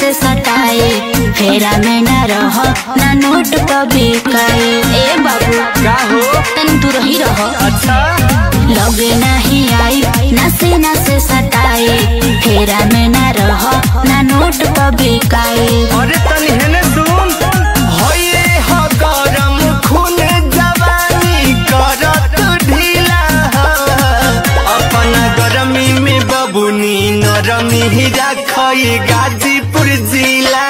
से सटाए फेरा में न रह ना नोट कभी काए ए बाबू का हो तन तू रही रह अच्छा लगे नहीं आई नसे नसे सटाए फेरा में न रह ना नोट कभी काए अरे तनी हेने सुन होये हो गरम खून जवानी करत ढीला अपना गरमी में बबुनी नरमी ही रखई गाजीपुर जिला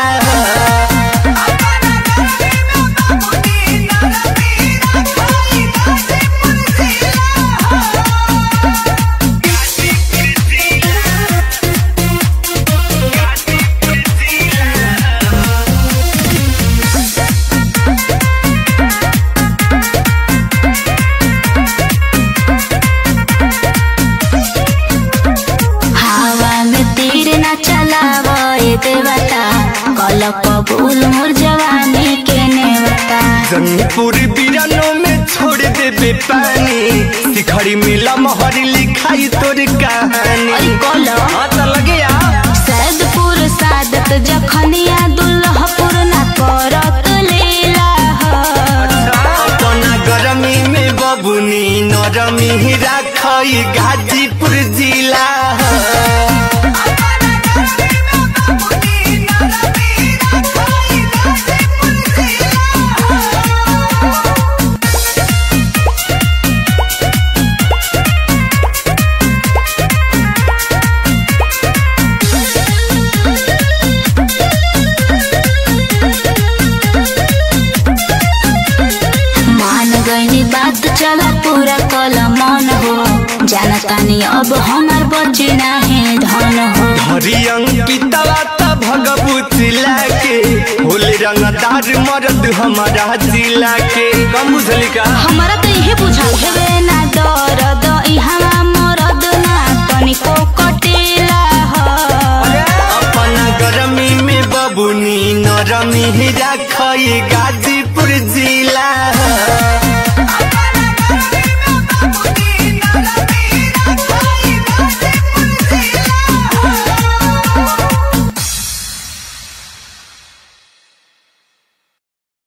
हवा में तीर न चलावो ए देवता कल कबूल मोर जवानी के नेवता जंगपुर बिरानो में छोड़ देबे पानी शिखरी मिला महरी लिखाई तोर कहानी अरे कल हाँ तो लगे आ सैदपुर सादत जखनिया दुल्हपुर न करत लीला हो। अपना गरमी में बबुनी नरमी ही राखई गाजीपुर जिला मान गईनी बात चला पूरा कल मन हो जानतानी अब हमार बचे नाहे धन हो हरी अंकितवा त भगवत लाके होले रंगदार मर्द हमारा जिला के कम बुझली का हमारा तो यही बुझा हेवे ना दर्द इहवा मरद ना तनिको कटेला हो अपना गरमी में बबुनी नरमी ही राखई गाजीपुर जिला